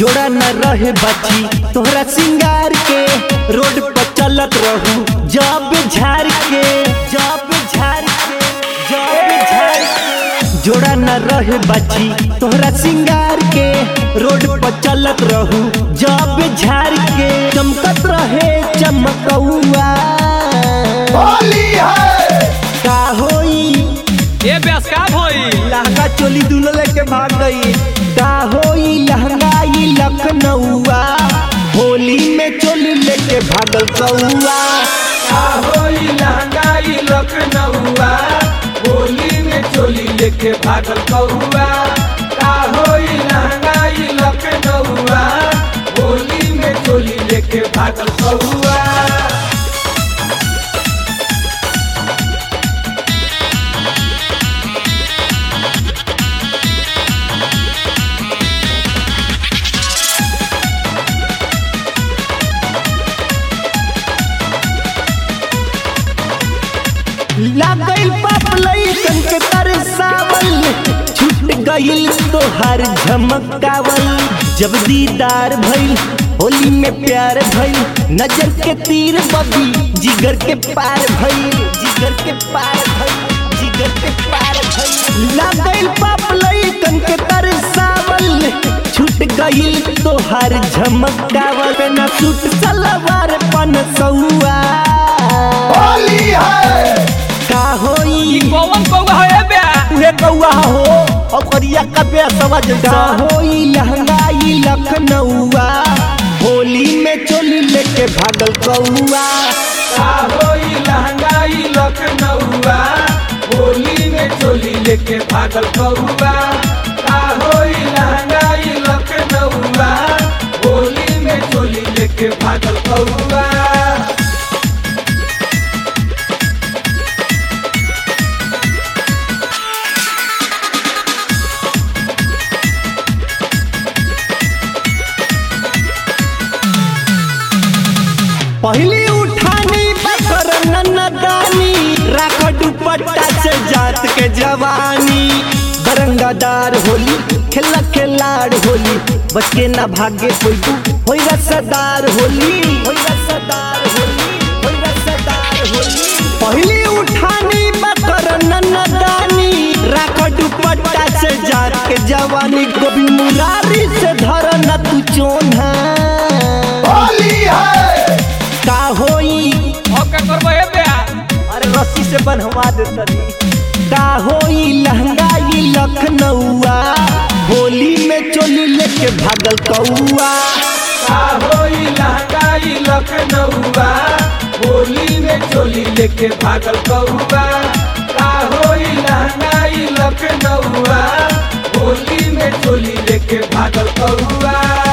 जोड़ा न रहे बची तोहरा सिंगार के रोड पर चलत रहू जब झाड़ के जब झाड़ के जब झाड़ के जोड़ा न रहे बची तोहरा सिंगार के रोड पर चलत रहू जब झाड़ के चमकत रहे चमकौआ होली है का होई ए ब्यास का भई लहंगा चोली दुल्हन लेके भाग गई का होई लहंगा ई लखनऊआ होली में चोली लेके भागल कौआ का होई लहंगाई लखनऊआ होली में चोली लेके भागल कौआ का होई लहंगाई लखनऊआ होली में चोली लेके भागल कौआ लागल बाप लइकन के तरसावल छूट गइल तोहार झमकावल जब दीदार भइल होली में प्यार भइल नजर के तीर बबी जिगर के पार भइल जिगर के पार भइल जिगर के पार भइल लागल बाप लइकन के तरसावल छूट गइल तोहार झमकावल ना सूट सलवार पन सौआ होली है का होई ई कौन कौआ है ए ब्या उहे कौआ हो ओकरिया कबे समझ का होई लहंगाई लखनऊआ होली में चोली लेके भागल कौआ का होई लहंगाई लखनऊआ होली में चोली लेके भागल कौआ का होई लहंगाई लखनऊआ होली में चोली लेके भागल कौआ पहली उठानी बकर नन्नदानी राख दुपट्टा से जात के जवानी बरंगादार होली खेला खिलाड़ होली बच के ना भागे कोई होई रसदार होली होई रसदार होली होई रसदार होली पहली उठानी बकर नन्नदानी राख दुपट्टा से जात के जवानी गोभी मुरारी से धर न तू चोन्हा होली है का होई ओके करबो ए ब्या अरे रस्सी से बनवा दे तनी का होई लहंगाई लखनऊआ होली में चोली लेके भागल कौआ का होई लहंगाई लखनऊआ होली में चोली लेके भागल कौआ का होई लहंगाई लखनऊआ होली में चोली लेके भागल कौआ